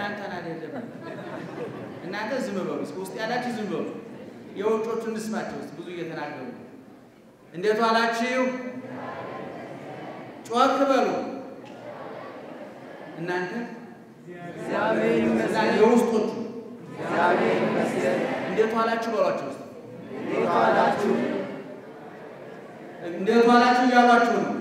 እናንተን አይደለም። እናንተ ዝም በሉ እስኪ፣ ውስጥ ያላችሁ ዝም በሉ። የውጮቹ እንስማቸው ውስጥ ብዙ እየተናገሩ እንዴት ዋላችሁ? ጮክ በሉ እናንተ እግዚአብሔር ይመስገን። የውስጦቹ እግዚአብሔር ይመስገን። እንዴት ዋላችሁ በሏቸው ውስጥ እንዴት ዋላችሁ? እንዴት ዋላችሁ እያሏችሁ ነው።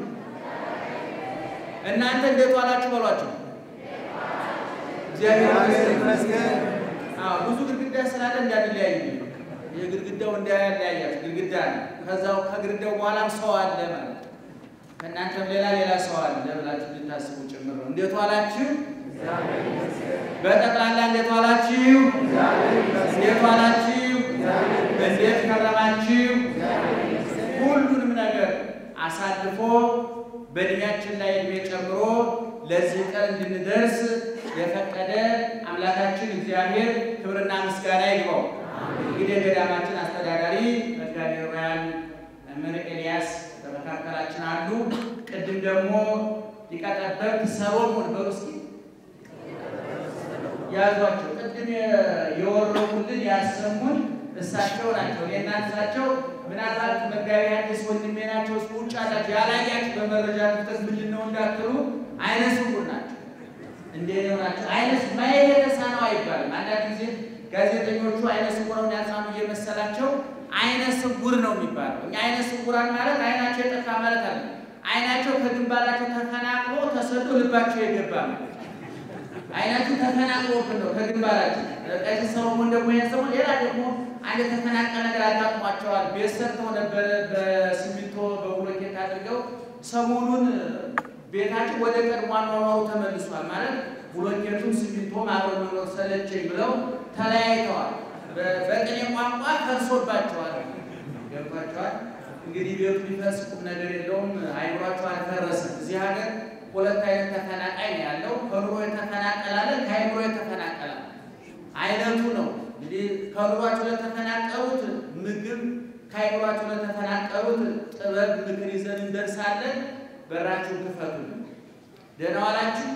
እናንተ እንዴት ዋላችሁ በሏቸው። እግዚአብሔር እግዚአብሔር ይመስገን። ይመስገን። አዎ ብዙ ግድግዳ ስላለ እንዳንለያይ ነው። የግድግዳው እንዳያለያያችሁ ግድግዳ ነው። ከዛው ከግድግዳው በኋላም ሰው አለ ማለት ነው። ከእናንተም ሌላ ሌላ ሰው አለ ብላችሁ እንድታስቡ ጭምር ነው። እንዴት ዋላችሁ? እግዚአብሔር ይመስገን። በጠቅላላ እንዴት ዋላችሁ? እግዚአብሔር ይመስገን። እንዴት ዋላችሁ? እግዚአብሔር እንዴት ከረማችሁ? እግዚአብሔር ይመስገን። ሁሉንም ነገር አሳልፎ በእድሜያችን ላይ እድሜ ጨምሮ ለዚህ ቀን እንድንደርስ የፈቀደ አምላካችን እግዚአብሔር ክብርና ምስጋና ይግባው። እንግዲህ የገዳማችን አስተዳዳሪ መጋቤ ሮያን መምህር ኤልያስ በመካከላችን አሉ። ቅድም ደግሞ ሊቀ ጠበብት ሰሎሞን በሉ እስኪ ያዟቸው። ቅድም የወረቁልን ያሰሙን እሳቸው ናቸው። እኔና እሳቸው ምናልባት መጋቢ አዲስ ወንድሜ ናቸው። እስኪ ውጭ አላቸው ያላያችሁ በመረጃ ክፍተት ምንድን ነው እንዳትሉ አይነ ስውር ናቸው። እንዴት ነው ናቸው? አይነ ስ- ማየት የተሳነው አይባልም። አንዳንድ ጊዜ ጋዜጠኞቹ አይነ ስውራውን ያሳሙ እየመሰላቸው አይነ ስውር ነው የሚባለው። እኛ አይነ ስውራን ማለት አይናቸው የጠፋ ማለት አለ። አይናቸው ከግንባራቸው ተፈናቅሎ ተሰዶ ልባቸው የገባ ነው። አይናችሁ ተፈናቅሎብን ነው ከግንባራችሁ። ቀሲስ ሰሎሞን ደግሞ ይሄን ሰሞን ሌላ ደግሞ አንድ የተፈናቀለ ነገር አጋጥሟቸዋል። ቤት ሰርተው ነበረ በሲሚንቶ በብሎኬት አድርገው ሰሞኑን ቤታቸው ወደ ቀድሞ አኗኗሩ ተመልሷል። ማለት ብሎኬቱን ሲሚንቶ አብሮ መኖር ሰለቸኝ ብለው ተለያይተዋል። በ- በቅኔ ቋንቋ ፈርሶባቸዋል። ገብቷቸዋል። እንግዲህ ቤቱ ቢፈርስ ቁም ነገር የለውም። አይምሯቸው አልፈረሰም። እዚህ ሀገር ሁለት አይነት ተፈናቃይ ነው ያለው። ከኑሮ የተፈናቀላለ ከአይምሮ የተፈናቀላለ አይነቱ ነው። እንግዲህ ከኑሯቸው ለተፈናቀሉት ምግብ፣ ከአይምሯቸው ለተፈናቀሉት ጥበብ፣ ምክር ይዘን እንደርሳለን። በራችሁን ክፈቱልን። ደህና ዋላችሁ።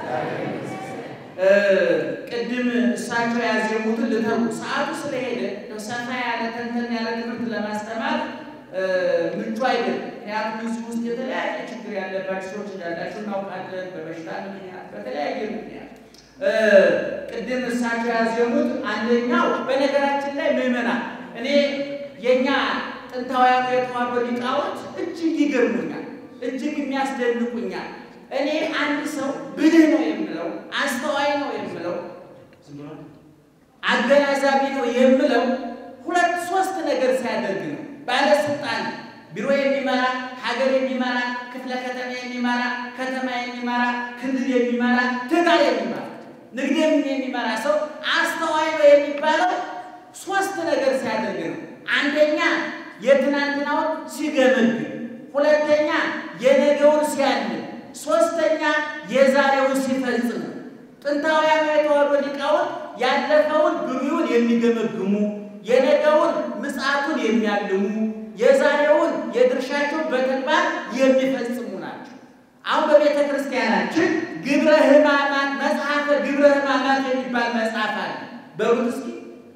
እ ቅድም እሳቸው ያዜሙትን ልተሩ ሰዓቱ ስለሄደ እንደው ሰፋ ያለ ተንተን ያለ ትምህርት ለማስተማር እ ምቹ አይደለም። ምክንያቱም እዚህ ውስጥ የተለያየ ችግር ያለባቸው ሰዎች እንዳላቸው እናውቃለን። በበሽታ ምክንያት፣ በተለያየ ምክንያት እ ቅድም እሳቸው ያዜሙት አንደኛው በነገራችን ላይ ምዕመናን እኔ የእኛ ጥንታውያኑ የተዋሕዶ ሊቃውንት እጅግ ይገርሙኛል፣ እጅግ የሚያስደንቁኛል። እኔ አንድ ሰው ብልህ ነው የምለው አስተዋይ ነው የምለው ዝም ብሎ አገናዛቢ ነው የምለው ሁለት ሶስት ነገር ሲያደርግ ነው። ባለስልጣን ቢሮ የሚመራ ሀገር የሚመራ ክፍለ ከተማ የሚመራ ከተማ የሚመራ ክልል የሚመራ ትዳር የሚመራ ንግድም የሚመራ ሰው አስተዋይ ነው የሚባለው ሶስት ነገር ሲያደርግ ነው። አንደኛ የትናንትናውን ሲገመግም፣ ሁለተኛ የነገውን ሲያልም፣ ሶስተኛ የዛሬውን ሲፈጽም ነው። ጥንታውያን የተዋሕዶ ሊቃውንት ያለፈውን ብሉዩን የሚገመግሙ የነገውን ምጽአቱን የሚያልሙ የዛሬውን የድርሻቸውን በተግባር የሚፈጽሙ ናቸው። አሁን በቤተ ክርስቲያናችን ግብረ ሕማማት መጽሐፈ ግብረ ሕማማት የሚባል መጽሐፍ አለ። በሩት እስኪ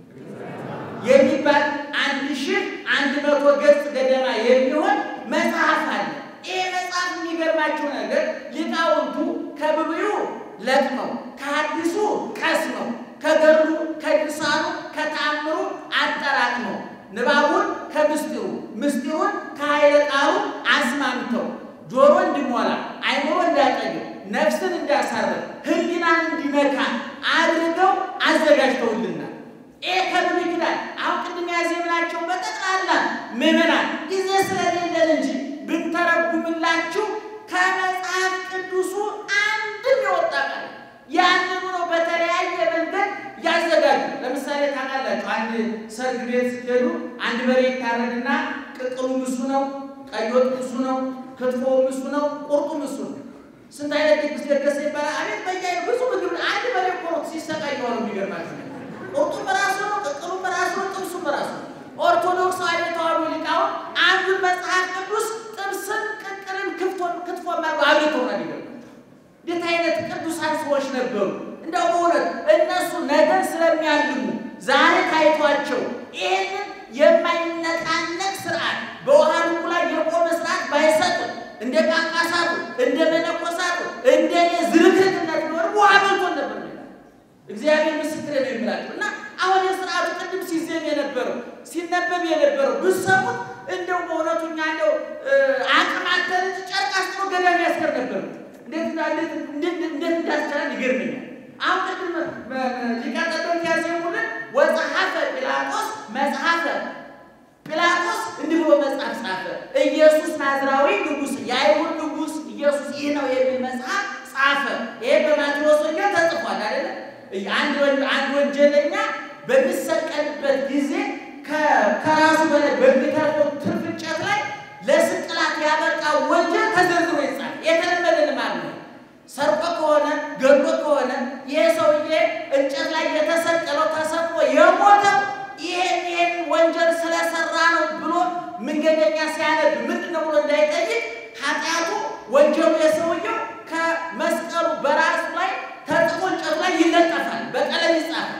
የሚባል አንድ ሺህ አንድ መቶ ገጽ ገደማ የሚሆን መጽሐፍ አለ። ይህ መጽሐፍ የሚገርማችሁ ነገር ሊቃውንቱ ከብሉዩ ለቅመው ከሐዲሱ ቀስመው ከገድሉ ከድርሳኑ ከተአምሩ አጠራቅመው ንባቡን ከምስጢሩ ምስጢሩን ከኃይለ ቃሉ አስማምተው ጆሮ እንዲሞላ አይምሮ እንዳያጠግብ ነፍስን እንዳያሳርፍ ሕሊናን እንዲነካ አድርገው አዘጋጅተውልናል። ይህ ከብሉይ ኪዳን አሁን ቅድም ያዜምናቸው በጠቅላላ ምዕመናን ጊዜ ስለሌለን እንጂ ብንተረጉምላችሁ ከመጽሐፍ ቅዱሱ አንድም የወጣ ቃል ያንኑ ነው በተለያየ መንገድ ያዘጋጁ። ለምሳሌ ታውቃላችሁ፣ አንድ ሰርግ ቤት ስትሄዱ አንድ በሬ ይታረድና ቅቅሉም እሱ ነው፣ ቀይ ወጥ እሱ ነው፣ ክትፎውም እሱ ነው፣ ቁርጡም እሱ ነው። ስንት አይነት ድግስ ደገሰ ይባላል። አቤት በየአይነት ብዙ ምግብ አንድ በሬ እኮ ነው ሲሰቃይ ነው የሚገርማችሁ ነገር ቁርጡም በራሱ ነው፣ ቅቅሉም በራሱ ነው፣ ጥብሱም በራሱ ነው። ኦርቶዶክሳዊ የተዋሕዶ ሊቃውንት አንዱን መጽሐፍ ቅዱስ ጥብስን፣ ቅቅልን፣ ክትፎን ክትፎ ማርጎ አብልተው ነው የሚገርማቸው። እንዴት አይነት ቅዱሳን ሰዎች ነበሩ! እንደው በእውነት እነሱ ነገን ስለሚያልሙ ዛሬ ታይቷቸው ይህንን የማይነቃነቅ ስርዓት በውሃ ልኩ ላይ የቆመ ስርዓት ባይሰጡ እንደ ጳጳሳቱ እንደ መነኮሳቱ እንደ እኔ ዝርክርክነት ቢሆን ውሃ በልቶን ነበር ይላል። እግዚአብሔር ምስክር ነው የሚላቸው እና አሁን የስርዓቱ ቅድም ሲዜም የነበረው ሲነበብ የነበረው ብሰሙት እንደው በእውነቱ እኛ እንደው አቅም አተን እንጂ ጨርቅ አስጥሎ ገዳም ያስገር ነበር። እንዴት እንዳስቻለን ይገርመኛል። አሁን ቅድም ሊቀጠበቅ ያዜሙልን ወጸሐፈ ጲላጦስ መጽሐፈ ጲላጦስ እንዲህ ብሎ መጽሐፍ ጻፈ። ኢየሱስ ናዝራዊ ንጉሥ፣ የአይሁድ ንጉሥ ኢየሱስ ይህ ነው የሚል መጽሐፍ ጻፈ። ይሄ በማቴዎስ ወንጌል ተጽፏል አይደለ? አንድ ወንጀለኛ በሚሰቀልበት ጊዜ ከራሱ በላይ በሚተርፈው ትርፍ እንጨት ላይ ለስቅላት ያበቃ ወንጀል ተዘርዝሮ ይጻፍ። የተለመደ ልማድ ነው። ሰርቆ ከሆነ ገሎ ከሆነ ይሄ ሰውዬ እንጨት ላይ የተሰቀለው ተሰቅሎ የሞተው ይሄን ይሄን ወንጀል ስለሰራ ነው ብሎ መንገደኛ ሲያነብ ምንድን ነው ብሎ እንዳይጠይቅ ኃጢአቱ ወንጀሉ የሰውየው ከመስቀሉ በራሱ ላይ ተጽፎ እንጨቱ ላይ ይለጠፋል፣ በቀለም ይጻፋል።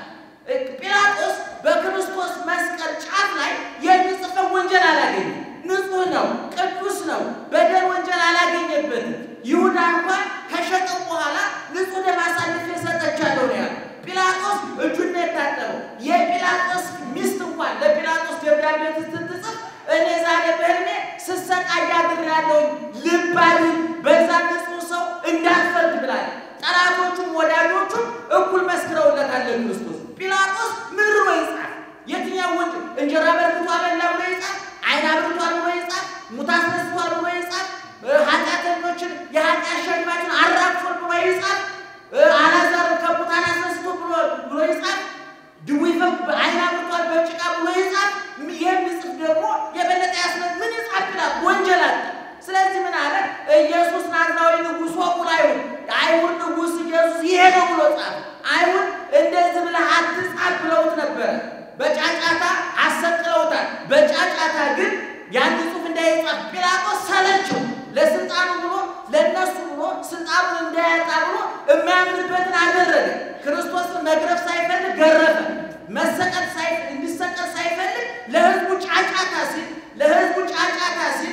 ጲላጦስ በክርስቶስ መስቀል ጫፍ ላይ የሚጽፈው ወንጀል አላገኘም። ንጹሕ ነው፣ ቅዱስ ነው፣ በደል ወንጀል አላገኘበትም። ይሁዳ እንኳን ከሸጠው በኋላ ንጹሕ ደም አሳልፌ ሰጠቻለሁ ነው ያለው። ጲላጦስ እጁን ነው የታጠበው። የጲላጦስ ሚስት እንኳን ለጲላጦስ ደብዳቤ ስትጽፍ እኔ ዛሬ በህልሜ ስሰቃይ አድሬያለሁ፣ ልብ አድርግ፣ በዛ ንጹሕ ሰው እንዳትፈርድ ብላለች። ጠላቶቹም ወዳጆቹም እኩል መስክረውለታል ለክርስቶስ። ጲላጦስ ምን ብሎ ይጻፍ? የትኛው ወንጀል? እንጀራ በርክቶ አበላ ብሎ ይጻፍ? ዓይን አብርቷል ብሎ ይጻፍ? ሙት አስነስቷል ብሎ ይጻፍ? ኃጢአተኞችን የኃጢአት ሸክማችን አራግፏል ብሎ ይጻፍ? አላዛርን ከሙታን አስነስቶ ብሎ ይጻፍ? ድዊ ዓይን አብርቷል በጭቃ ብሎ ይጻፍ? የሚጽፍ ደግሞ የበለጠ ያስነ ምን ይጻፍ? ጲላጦስ ወንጀል አለ። ስለዚህ ምን አለ? ኢየሱስ ናዝራዊ ንጉሥ ወቁል አይሁድ አይሁድ ንጉሥ ኢየሱስ ይሄ ነው ብሎ ጻፈ። አይሁድ እንደዚህ ብለህ አትጻፍ ብለውት ነበረ። በጫጫታ አሰቅለውታል። በጫጫታ ግን ያን ጽሑፍ እንዳይጻፍ ጲላጦስ ሰለቸው። ለስልጣኑ ብሎ ለእነሱ ብሎ ስልጣኑን እንዳያጣ ብሎ የማያምንበትን አደረገ። ክርስቶስን መግረፍ ሳይፈልግ ገረፈ። መሰቀል እንዲሰቀል ሳይፈልግ ለሕዝቡ ጫጫታ ሲል ለሕዝቡ ጫጫታ ሲል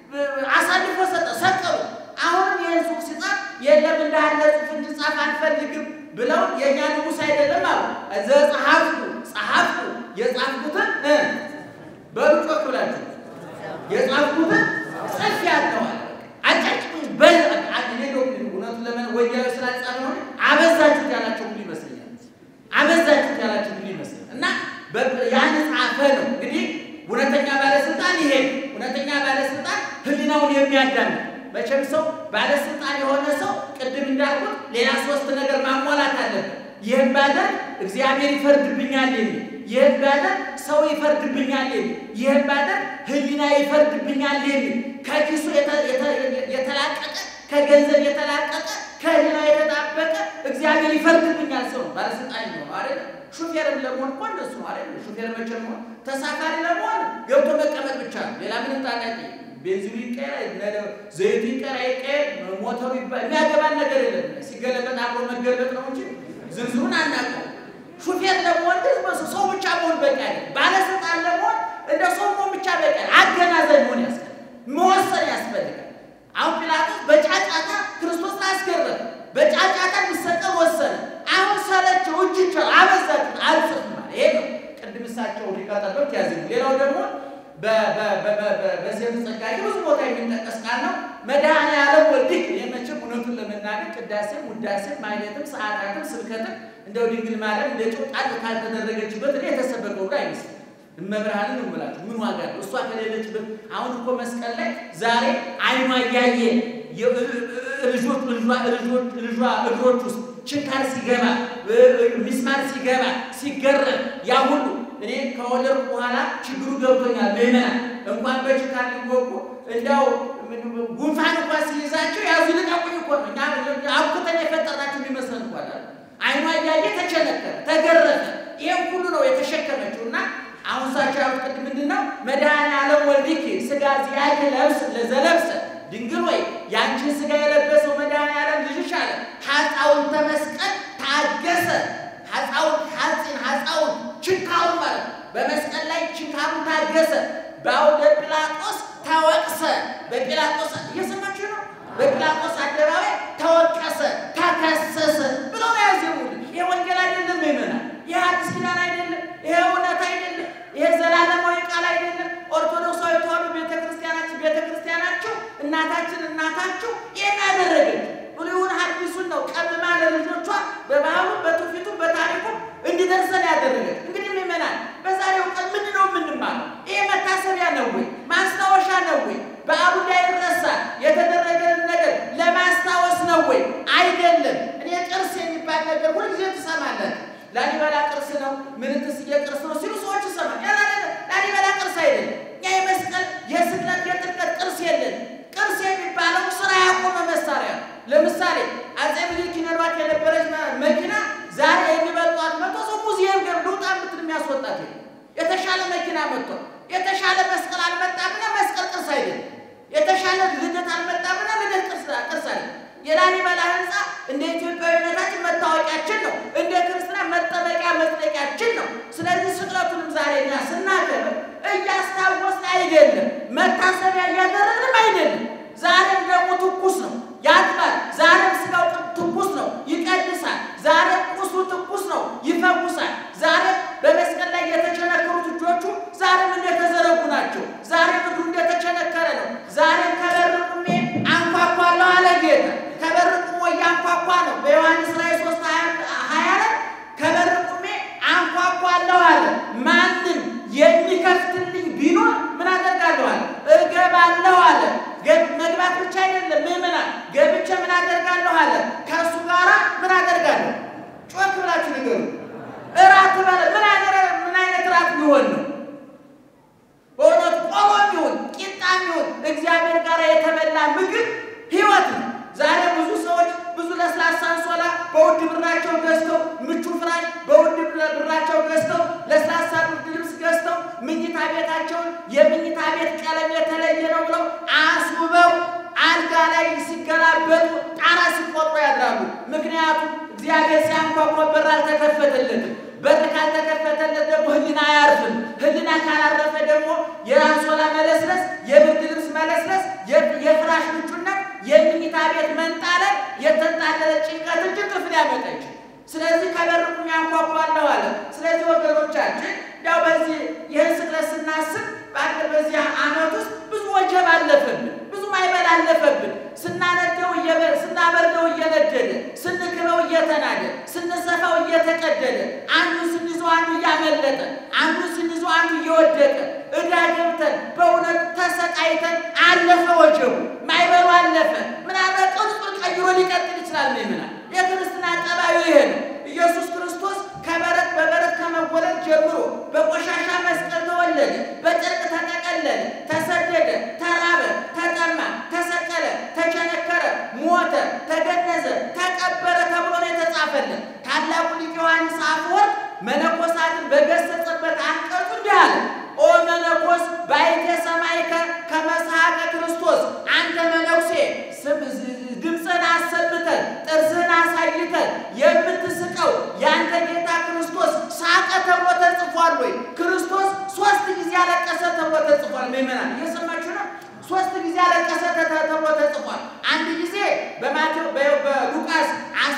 አሳልፎ ሰጠ። ሰቀሉ። አሁንም ይህን ጽሑፍ ሲጻፍ የለም እንዳለ ጽሑፍ እንዲጻፍ አንፈልግም ብለው የእኛ ንጉሥ አይደለም አሉ። ዘጸሐፍኩ ጸሐፍኩ የጻፍኩትን በሩጮክ ብላችሁ የጻፍኩትን ጽፍ ያለዋል አጫጭ እውነቱ ለመን ወንጌላዊ ስላልጻፈ ሆነ አበዛችሁት ያላቸው ሁሉ ይመስለኛል። አበዛችሁት ያላቸው ሁሉ ይመስለኛል እና ያን ጻፈ ነው እንግዲህ እውነተኛ ባለስልጣን ይሄ እውነተኛ ባለስልጣን ህሊናውን የሚያዳምጥ መቼም ሰው ባለስልጣን የሆነ ሰው ቅድም እንዳልኩት ሌላ ሶስት ነገር ማሟላት አለበት። ይህን ባደርግ እግዚአብሔር ይፈርድብኛል የሚል፣ ይህን ባደርግ ሰው ይፈርድብኛል የሚል፣ ይህን ባደርግ ህሊና ይፈርድብኛል የሚል ከኪሱ የተላቀቀ ከገንዘብ የተላቀቀ ከህሊና የተጣበቀ እግዚአብሔር ይፈርድብኛል ሰው ባለስልጣን ነው አይደል? ሹፌርም ለመሆን እኮ እንደሱ ነው አይደል? ሹፌር መቼ መሆን ተሳፋሪ ለመሆን ገብቶ መቀመጥ ብቻ ነው። ሌላ ምንም ጣቃቂ ቤንዚኑ ይቀየር፣ ዘይቱ ይቀየር አይቀየር፣ ሞተሩ የሚያገባን ነገር የለም። ሲገለበጥ አብሮ መገልበጥ ነው እንጂ ዝርዝሩን አናውቀው። ሹፌር ለመሆን ግን ሰው ብቻ መሆን በቂ አይደለም። ባለስልጣን ለመሆን እንደ ሰው መሆን ብቻ በቂ አይደለም። አገናዘብ መሆን ያስፈልጋል፣ መወሰን ያስፈልጋል። አሁን ጲላጦስ በጫጫታ ክርስቶስን አስገረመ። በጫጫታ እንዲሰቀል ወሰነ። አሁን ሰለቸው፣ እጅ ይቻል አበዛችሁት፣ አልጽፍም አለ። ይሄ ነው ቅድም እሳቸው ሊቀጠበት ያዝ። ሌላው ደግሞ በሴት ጸጋ ብዙ ቦታ የሚጠቀስ ቃል ነው። መድኃኔዓለም ወልድክ የመቼም እውነቱን ለመናገር ቅዳሴም ውዳሴም ማይለትም ሰዓታትም ስብከትም እንደው ድንግል ማርያም እንደ ጨው ጣል ካልተደረገችበት እኔ የተሰበከው ሁሉ አይመስልም። እመብርሃንን ነው የምላችሁ። ምን ዋጋ አለው እሷ ከሌለችበት? አሁን እኮ መስቀል ላይ ዛሬ አይኗ እያየ ልጆች ልጇ እግሮች ውስጥ ችንካር ሲገባ ሚስማር ሲገባ ሲገረም ያ ሁሉ እኔ ከወለድኩ በኋላ ችግሩ ገብቶኛል። ምዕመናን እንኳን በችንካር ሊወቁ እንዲያው ጉንፋን እንኳን ሲይዛቸው ያዙ ልቀቁኝ እኮ ነው። እኛ አብኩተን የፈጠርናቸው የሚመስለን እኮ አለ። አይኗ እያየ ተቸነከረ፣ ተገረፈ። ይህም ሁሉ ነው የተሸከመችው እና አሁን እሳቸው ያሉት ቅድም ምንድን ነው? መድኃኔዓለም ወልድኪ ሥጋ ዚአኪ ለብስ ለዘለብሰ ድንግል ወይ ያንቺን ሥጋ የለበሰው መድኃኔዓለም ልጅሽ አለ ኃጣውንተ መስቀል ታገሰ በመስቀል ላይ ችንካሩን ታገሰ። በአውደ ጲላጦስ ተወቅሰ። በጲላጦስ እየሰማችሁ ነው። በጲላጦስ አደባባይ ተወቀሰ፣ ተከሰሰ ብለው ነው ያዜሙልን። ይሄ ወንጌል አይደለም ይመናል። ይሄ አዲስ ኪዳን አይደለም። ይሄ እውነት አይደለም። ይሄ ዘላለማዊ ቃል አይደለም። ኦርቶዶክሳዊ ተዋሕዶ ቤተክርስቲያናችን ቤተክርስቲያናችሁ እናታችን እናታችሁ ይህን ያደረገች ብሉይን ሐዲሱን ነው ቀምማ ለልጆቿ በባህሉ በትውፊቱ በታሪኩ እንዲደርሰን ያደረገች። እንግዲህ ምእመናን በዛሬው ቀን ምንድን ነው የምንማረው? ይሄ መታሰቢያ ነው ወይ ማስታወሻ ነው ወይ በዓሉ እንዳይረሳ የተደረገን ነገር ለማስታወስ ነው ወይ? አይደለም። እኔ ቅርስ የሚባል ነገር ሁልጊዜ ትሰማለን። ላሊበላ ቅርስ ነው፣ ምንትስዬ ቅርስ ነው ሲሉ ሰዎች ይሰማል። ያ ላሊበላ ቅርስ አይደለም። እኛ የመስቀል የስቅለት የጥምቀት ቅርስ የለን። ቅርስ የሚባለው ስራ ያቆመ መሳሪያ ነው። ለምሳሌ አፄ ምኒልክ ይኖሯት የነበረች መኪና ዛሬ የሚበልጧት መቶ ሰው ሙዚየም ገብ ልውጣ ምትል የሚያስወጣት የተሻለ መኪና መጥቶ የተሻለ መስቀል አልመጣምና መስቀል ቅርስ አይደለም። የተሻለ ልደት አልመጣምና ልደት ቅርስ ቅርስ አይደለም። የላሊበላ ህንፃ እንደ ኢትዮጵያዊነታችን መታወቂያችን ነው። እንደ ክርስትና መጠበቂያ መጥለቂያችን ነው። ስለዚህ ስቅለቱንም ዛሬ እኛ ስናከብር እያስታወስን አይደለም፣ መታሰቢያ እያደረግንም አይደለም። ዛሬም ደግሞ ትኩስ ነው፣ ያጥባል። ዛሬም ስጋው ትኩስ ነው፣ ይቀድሳል። ዛሬም ቁስሉ ትኩስ ነው፣ ይፈውሳል። ዛሬም በመስቀል ላይ የተቸነከሩት እጆቹ ዛሬም እንደተዘረጉ ናቸው። ዛሬም እግሩ እንደተቸነከረ ነው። ዛሬም ከበር ቁሜ አንኳኳለሁ አለ ጌታ። ከበር ቁሞ እያንኳኳ ነው። በዮሐንስ ራዕይ ሦስት ሀያ ላይ ከበር ቁሜ አንኳኳለሁ አለ። ማንም የሚከፍትልኝ ቢኖር ምን አደርጋለሁ አለ? እገባለሁ አለ። መግባት ብቻ አይደለም ምእመናን፣ ገብቼ ምን አደርጋለሁ አለ? ከእሱ ጋራ ምን አደርጋለሁ? ጮክ ብላችሁ ንገሩ። እራት በለ ምን አይነት ምን አይነት እራት ሊሆን ነው? በእውነቱ ቆሎም ይሁን ቂጣም ይሁን እግዚአብሔር ጋር የተበላ ምግብ ሕይወት ነው። ዛሬ ብዙ ሰዎች ብዙ ለስላሳ አንሶላ በውድ ብራቸው ገዝተው ምቹ ፍራሽ በውድ ብራቸው ገዝተው ለስላሳ ብርድ ልብስ ገዝተው ምኝታ ቤታቸውን የምኝታ ቤት ቀለም የተለየ ነው ብለው አስውበው አልጋ ላይ ሲገላበጡ ጣራ ሲቆጥሩ ያድራሉ። ምክንያቱም እግዚአብሔር ሲያንኳኳ በር አልተከፈተለትም። በር ካልተከፈተለት ደግሞ ሕሊና አያርፍም። ሕሊና ካላረፈ ደግሞ የአንሶላ መለስለስ፣ የብርድ ልብስ መለስለስ፣ የፍራሽ ምቹነት፣ የምኝታ ቤት መንጣለል፣ የተንጣለለ ጭንቀት እንጂ እንቅልፍ ሊያመጣ ይችላል። ስለዚህ ከበር ቁሜ አንኳኳለሁ አለ። ስለዚህ ወገኖቻችን ያው በዚህ ይህን ስቅለት ስናስብ ባለ በዚህ ዓመት ውስጥ ብዙ ወጀብ አለፈብን፣ ብዙ ማይበል አለፈብን። ስናነደው ስናበርደው እየነደደ፣ ስንክበው እየተናደ፣ ስንሰፋው እየተቀደደ፣ አንዱን ስንይዘው አንዱ እያመለጠ፣ አንዱን ስንይዘው አንዱ እየወደቀ ዕዳ ገብተን በእውነት ተሰቃይተን አለፈ ወጀቡ፣ ማይበሉ አለፈ። ምናልባት ቅርጹን ቀይሮ ሊቀጥል ይችላል። ምናል የክርስትና ጠባዩ ይሄ ነው። ኢየሱስ ክርስቶስ ከበረት በበረት ከመወለድ ጀምሮ በቆሻሻ መስቀል ተወለደ፣ በጨርቅ ተጠቀለለ፣ ተሰደደ፣ ተራበ፣ ተጠማ፣ ተሰቀለ፣ ተቸነከረ፣ ሞተ፣ ተገነዘ፣ ተቀበረ ተብሎ ነው የተጻፈልን። ታላቁ ሊቅ ዮሐንስ አፈወርቅ መነኮሳትን በገሰጸበት አንቀጹ እንዲህ አለ። ኦ መነኮስ ባይቴ ሰማይከ ከመስሐቀ ክርስቶስ፣ አንተ መነኩሴ ድምፅህን አሰምተን ጥርስህን አሳይተን የምትስቀው የአንተ ጌታ ክርስቶስ ሳቀ ተብሎ ተጽፏል ወይ? ክርስቶስ ሶስት ጊዜ ያለቀሰ ተብሎ ተጽፏል። ምእመናን እየሰማችሁ ነው? ሶስት ጊዜ ያለቀሰ ተብሎ ተጽፏል። አንድ ጊዜ በማቴዎ በሉቃስ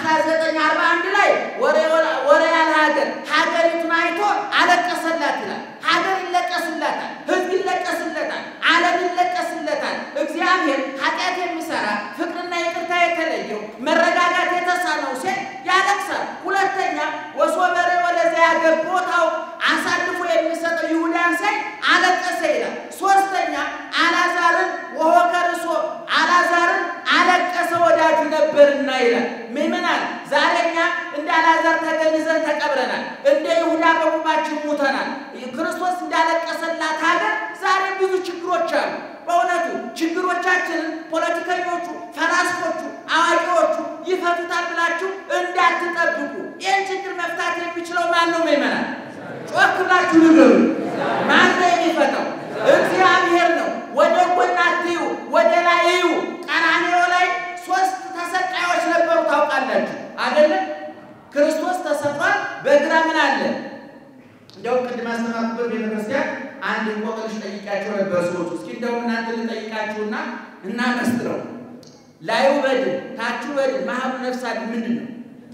1941 ላይ ወሬ ያለ ሀገር ሀገሪቱን አይቶ አለቀሰላት ይላል። ሀገር ይለቀስለታል፣ ሕዝብ ይለቀስለታል፣ ዓለም ይለቀስለታል። እግዚአብሔር ኃጢአት የሚሰራ ፍቅርና ይቅርታ የተለየው መረጋጋት የተሳነው ሴት ያለቅሳል። ሁለተኛ ወሶበሬ ወደዚያ ያገባው ታውቅ አሳልፎ የሚሰጠው ይሁዳን ሳይ አለቀሰ ይላል። ሶስተኛ አላዛርን ወሆከርሶ አላዛርን አለቀሰ ወዳጁ ነበርና ይላል። ምእመናን ዛሬ እኛ እንደ አላዛር ተገንዘን ተቀብረናል። እንደ ይሁዳ በቁማችን ሙተናል። ክርስቶስ እንዳለቀሰላት ሀገር ዛሬ ብዙ ችግሮች አሉ። በእውነቱ ችግሮቻችንን ፖለቲከኞቹ፣ ፈላስፎቹ፣ አዋቂዎቹ ይፈቱታል ብላችሁ እንዳትጠብቁ። ይህን ችግር መፍታት የሚችለው ማን ነው? ምእመናን ጮክ ብላችሁ ንገሩ። ማን ነው የሚፈታው? እግዚአብሔር ነው። ወደ ጎን አትዩ፣ ወደ ላይ እዩ። ቀራንዮ ላይ ሶስት ተሰቃዮች ነበሩ። ታውቃላችሁ አይደለም? ክርስቶስ ተሰቅሏል። በግራ ምን አለ? እንደውም ቅድም አስተማርኩበት ቤተክርስቲያን አንድ እንቆቅልሽ ጠይቂያቸው ነበር ሰዎች። እስኪ እንደውም እናንተ ልጠይቃችሁና እናመስጥረው። ላዩ በድን ታቹ በድን መሀሉ ነፍስ አድን ምንድን ነው?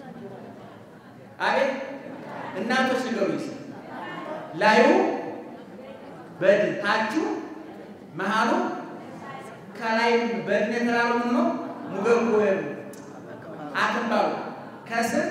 አቤት እናቶች ንገሩኝ። ላዩ በድን ታቹ መሀሉ ከላይ በድን የተባለው ምን ነው? ሙገጎ ወይም አክምባሎ ከስር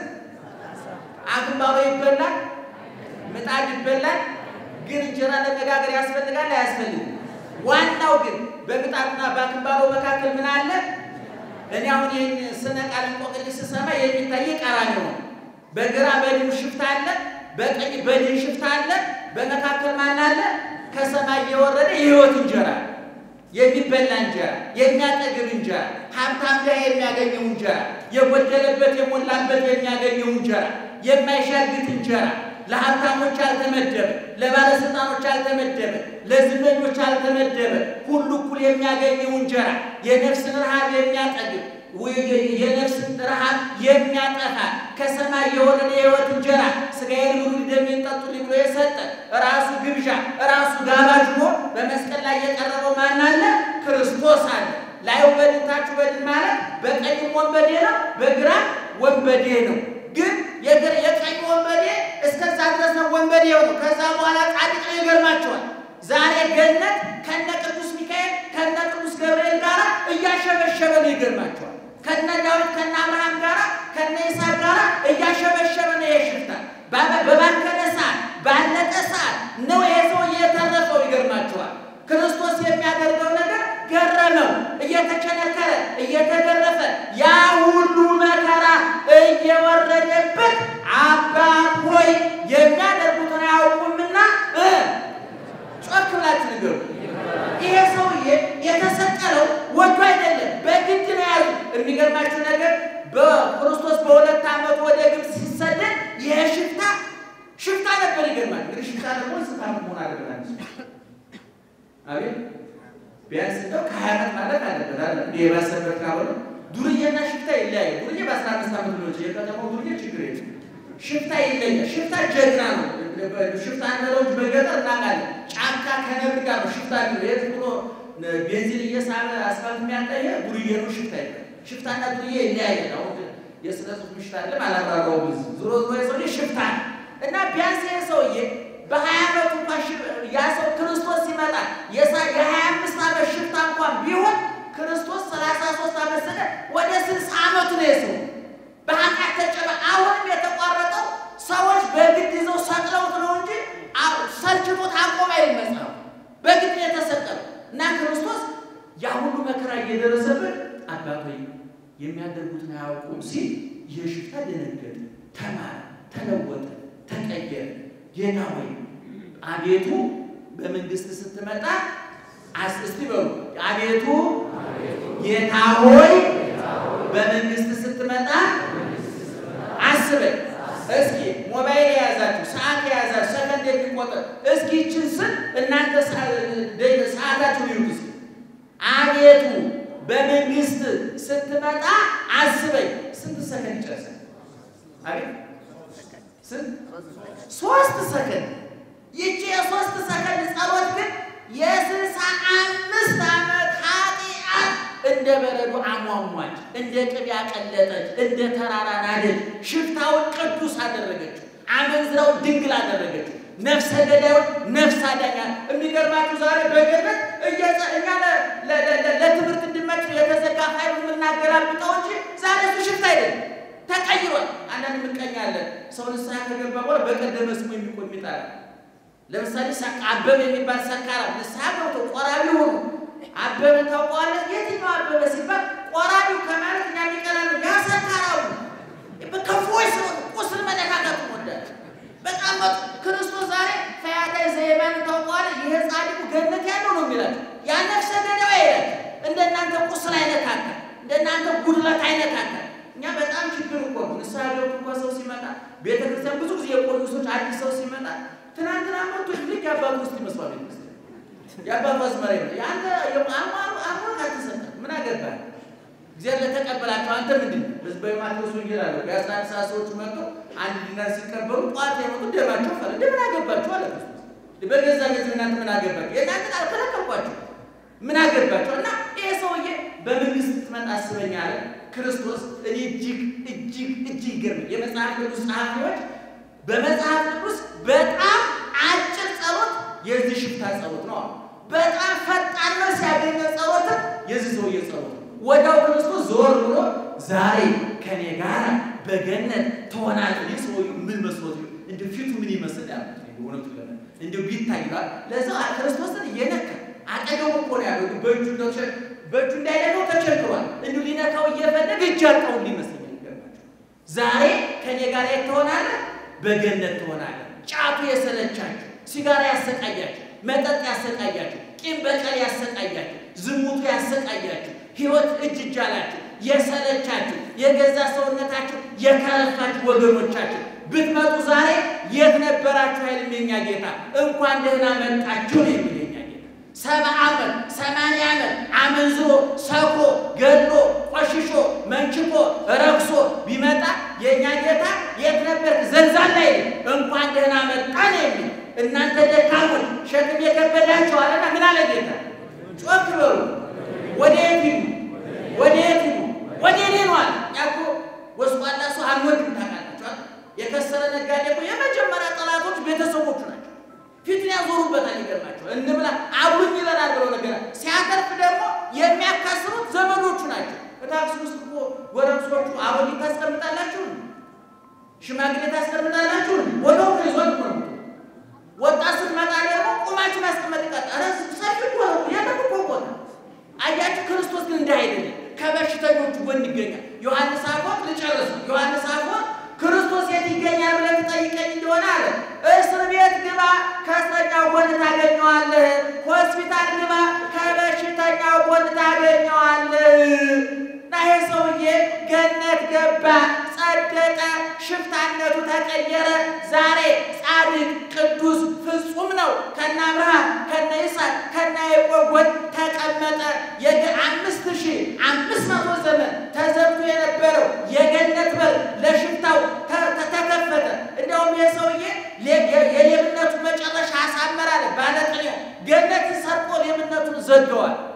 አክምባሎ ይበላል፣ ምጣድ ይበላል። ግን እንጀራ ለመጋገር ያስፈልጋል አያስፈልግም? ዋናው ግን በምጣድና በአክምባሎ መካከል ምን አለ? እኔ አሁን ይህን ስነ ቃል እንቆቅልሽ ስሰማ የሚታይ ቀራንዮ ነው። በግራ በድን ሽፍታ አለ፣ በቀኝ በድን ሽፍታ አለ። በመካከል ማን አለ? ከሰማይ የወረደ የሕይወት እንጀራ የሚበላ እንጀራ፣ የሚያጠግብ እንጀራ፣ ሀብታም ድሃ የሚያገኘው እንጀራ፣ የጎደለበት የሞላበት የሚያገኘው እንጀራ፣ የማይሻግት እንጀራ፣ ለሀብታሞች አልተመደበ፣ ለባለስልጣኖች አልተመደበ፣ ለዝነኞች አልተመደበ፣ ሁሉ እኩል የሚያገኘው እንጀራ፣ የነፍስን ረሃብ የሚያጠግብ የነፍስን ረሃብ የሚያጠፋ ከሰማይ የወረደ የሕይወት እንጀራ ሥጋዬን ብሉ ደሜን ጠጡ ብሎ የሰጠ ራሱ ግብዣ ራሱ ጋባዥ ሆኖ በመስቀል ላይ የቀረበው ማን አለ? ክርስቶስ አለ። ላዩ በድን ታቹ በድን ማለት በቀኝም ወንበዴ ነው፣ በግራ ወንበዴ ነው። ግን የቀኝ ወንበዴ እስከዛ ድረስ ነው ወንበዴው ነው። ከዛ በኋላ ጻድቅ ነው። ይገርማቸዋል። ዛሬ ገነት ከነ ቅዱስ ሚካኤል ከነ ቅዱስ ገብርኤል ጋር እያሸበሸበ ነው። ይገርማቸዋል። ከነ ዳዊት ከነ አብርሃም ጋር ከነ ይስሐቅ ጋር እያሸበሸበ ነው። የሽፍታ በባከነ ሰዓት ባለቀ ሰዓት ነው ይሄ ሰው እየተረፈው። ይገርማቸዋል። ክርስቶስ የሚያደርገው ነገር ገረመው። እየተቸነከረ እየተገረፈ ያ ሁሉ መከራ እየወረደበት አባት ሆይ የሚያደርጉትን አያውቁምና ጮክ ብላችሁ ንገሩ። ይሄ ሰውዬ የተሰቀለው ወዶ አይደለም፣ በግድ ነው ያሉ። የሚገርማችሁ ነገር በክርስቶስ በሁለት ዓመቱ ወደ ግብፅ ሲሰደድ ይሄ ሽፍታ ሽፍታ ነበር። ይገርማል። እንግዲህ ሽፍታ ደግሞ ስታ መሆን አለበት። አቤት ቢያንስ እንደው ከሀያ ዓመት ማለት አለበት አለ እንዲ የባሰበት ካልሆነ ዱርዬና ሽፍታ ይለያየ። ዱርዬ በአስራ አምስት ዓመት ነው የከተማው ዱርዬ ችግር የለም። ሽፍታ ይለያል። ሽፍታ ጀግና ነው። ሽፍታ ነሮች በገጠር እናውቃለን። ጫካ ከነብር ጋር ነው ሽፍታ ነው። የት ብሎ ቤንዚን እየሳበ አስፋልት የሚያጣየ ዱርዬ ነው። ሽፍታ ይለ ሽፍታና ዱርዬ ይለያያል። አሁን የስነ ጽሁፍ ምሽት አለ አላራራው ብዙ ዞሮ ዞሮ የሰውዬ ሽፍታ እና ቢያንስ ይሄ ሰውዬ በሀያ ዓመቱ እንኳን ያ ሰው ክርስቶስ ሲመጣ የሀያ አምስት ዓመት ሽፍታ እንኳን ቢሆን ክርስቶስ ሰላሳ ሶስት ዓመት ስለ ወደ ስልሳ ዓመቱ ነው የሰው በኃጢአት ተጨበ አሁንም የተቋረጠው ሰዎች በግድ ይዘው ሰቅለውት ነው እንጂ ሰልችቶት አቆም አይልም መጽሐፉ። በግድ የተሰቀለው እና ክርስቶስ ያ ሁሉ መከራ እየደረሰበት አባቶ የሚያደርጉትን አያውቁም ሲል ይህ ሽፍታ ደነገጠ፣ ተማረ፣ ተለወጠ፣ ተቀየረ። ጌታ ሆይ አቤቱ በመንግስት ስትመጣ እስቲ በሉ አቤቱ ጌታ ሆይ በመንግስት ስትመጣ አስበኝ። እስኪ ሞባይል የያዛችሁ ሰዓት የያዛችሁ ሰከንድ የሚቆጠር እስኪ ይችን ስል እናንተ ሰዓታችሁ ይሁት እስኪ አቤቱ በመንግስት ስትመጣ አስበኝ። ስንት ሰከንድ ይጨርሳል? አቤት ስንት? ሶስት ሰከንድ። ይቺ የሶስት ሰከንድ ጸሎት ግን የስልሳ አምስት ዓመት ኃጢአት እንደ በረዶ አሟሟች፣ እንደ ቅቤ አቀለጠች፣ እንደ ተራራ ናደች። ሽፍታውን ቅዱስ አደረገችው፣ አመንዝራውን ድንግል አደረገችው፣ ነፍሰ ገዳዩን ነፍስ አዳኛ። የሚገርማችሁ ዛሬ በገነት እኛ ለትምህርት እንድመች የተዘጋ ፋይል የምናገላብጠው እንጂ ዛሬ እሱ ሽፍታ አይደለም፣ ተቀይሯል። አንዳንድ ምቀኛለን ሰው ንስሐ ከገባ በኋላ በቀደመ ስሙ የሚቆም ይጣላል። ለምሳሌ አበበ የሚባል ሰካራ ንስሐ ገብቶ ቆራቢ ሆኖ አበበን ታውቀዋለህ? የትኛው አበበ ሲባል ቆራቢው ከማለት እኛ የሚቀላ ነው። ያ ሰካራው ከፎይ ሰው ቁስል መነካከት ወዳል በጣም ክርስቶስ ዛሬ ፈያታዊ ዘየማን ታውቀዋለህ? ይህ ጻድቁ ገነት ያለው ነው የሚላቸው ያ ነፍሰ ገዳይ ይላል። እንደናንተ ቁስል አይነካከል፣ እንደናንተ ጉድለት አይነካከል። እኛ በጣም ችግር እኮ ነው። ንስሐ ገብቶ እንኳ ሰው ሲመጣ ቤተክርስቲያን ብዙ ጊዜ የቆዩ ሰዎች አዲስ ሰው ሲመጣ ትናንትና መጥቶ ልክ የአባቱ ውስጥ ይመስሏል ቤተክርስቲያን የአባቱ አዝመራ ነው። የአንተ አሟት አልተሰጠ ምን አገባህ? እግዚአብሔር ለተቀበላቸው አንተ ምንድን ነው? በዚህ በማቴዎስ ወንጌል አለ የአስራ አንድ ሰዓት ሰዎቹ መጥቶ አንድ ዲናር ሲቀበሉ ጠዋት የመጡ ደማቸው ፈለ እንደምን አገባችሁ አለ ክርስቶስ። በገዛ ገዝ እናንተ ምን አገባችሁ? የእናንተን አልከለከልኳችሁ ምን አገባችሁ? እና ይሄ ሰውዬ በመንግስት ስትመጣ አስበኝ አለ ክርስቶስ። እኔ እጅግ እጅግ እጅግ ይገርም የመጽሐፍ ቅዱስ ጸሐፊዎች በመጽሐፍ ቅዱስ በጣም አጭር ጸሎት የዚህ ሽፍታ ጸሎት ነው። በጣም ፈጣን ነው ሲያገኘ ጸሎትም የዚህ ሰውዬ ጸሎት ነው። ወዲያው ክርስቶስ ዞር ብሎ ዛሬ ከኔ ጋር በገነት ትሆናለህ። ይህ ሰውዬው ምን መስሎት እንደ ፊቱ ምን ይመስል ያሉት እውነቱ ለምን እንዲሁ ቢታይሏል። ለዛ ክርስቶስን እየነካ አጠገቡ እኮ ነው ያለው። በእጁ በእጁ እንዳይነካው ተቸግሯል። እንዲሁ ሊነካው እየፈለገ እጅ አጣው ሊመስለኛል። ይገርማቸው ዛሬ ከኔ ጋር የት ትሆናለህ? በገነት ትሆናለህ። ጫቱ የሰለቻችሁ፣ ሲጋራ ያሰቃያችሁ፣ መጠጥ ያሰቃያችሁ፣ ቂም በቀል ያሰቃያችሁ፣ ዝሙቱ ያሰቃያችሁ፣ ህይወት እጅ እጅ አላችሁ የሰለቻችሁ፣ የገዛ ሰውነታችሁ የከረፋችሁ ወገኖቻችሁ ብትመጡ ዛሬ የት ነበራችሁ? ኃይልም የኛ ጌታ እንኳን ደህና መጣችሁ ነው የሚል የኛ ጌታ። ሰባ ዓመት ሰማንያ ዓመት አመንዝሮ ሰክሮ ገድሎ ቆሽሾ መንችቆ ረክሶ ቢመጣ የእኛ ጌታ የት ነበር? ዘንዛን ላይ እንኳን ደህና መጣ ነው የሚል እናንተ ደካሞች ሸክም የከበዳችሁ አለና ምን አለ ጌታ? ጮክ በሉ ወደ የት ሂዱ? ወደ የት ሂዱ? ወደ እኔ ነው አለ። ያኮ ጎስቋላ ሰው አንወድም ታውቃላችኋል። የከሰረ ነጋዴ እኮ የመጀመሪያ ጠላቶች ቤተሰቦቹ ናቸው። ፊቱን ያዞሩበታል። ይገርማቸው እንብላ አብሉኝ ይለናል ብለው ነገር ሲያተርፍ ደግሞ የሚያካስሩት ዘመዶቹ ናቸው። በታክሲ ውስጥ እኮ ጎረምሶቹ አሮጊት ታስቀምጣላችሁ፣ ሽማግሌ ታስቀምጣላችሁ። ወደው ይዞት ነው ወጣት ስትመጣ ደግሞ ቁማችሁ ማስቀመጥ ይቀጣል። ሰፊ እኮ ነው ያለው እኮ ቦታ አያችሁ። ክርስቶስ ግን እንዲህ አይደለም። ከበሽተኞቹ ጎን ይገኛል። ዮሐንስ አፈወርቅ ልጨርስ። ዮሐንስ አፈወርቅ ክርስቶስ የት ይገኛል ብለህ ትጠይቀኝ እንደሆነ አለ እስር ቤት ግባ፣ ከእስረኛው ጎን ታገኘዋለህ። ሆስፒታል ግባ፣ ከበሽተኛው ጎን ታገኘዋለህ። እና ይሄ ሰውዬ ገነት ገባ፣ ጸደቀ፣ ሽፍታነቱ ተቀየረ። ዛሬ ጻድቅ፣ ቅዱስ፣ ፍጹም ነው። ከነ አብርሃም ከነ ይስሐቅ ከነ ያዕቆብ ጎን ተቀመጠ። የገ አምስት ሺህ አምስት መቶ ዘመን ተዘግቶ የነበረው የገነት በር ለሽፍታው ተከፈተ። እንዲያውም ይህ ሰውዬ የሌብነቱ መጨረሻ አሳመራለ። ባለቅኔው ገነትን ሰርቆ ሌብነቱን ዘገዋል።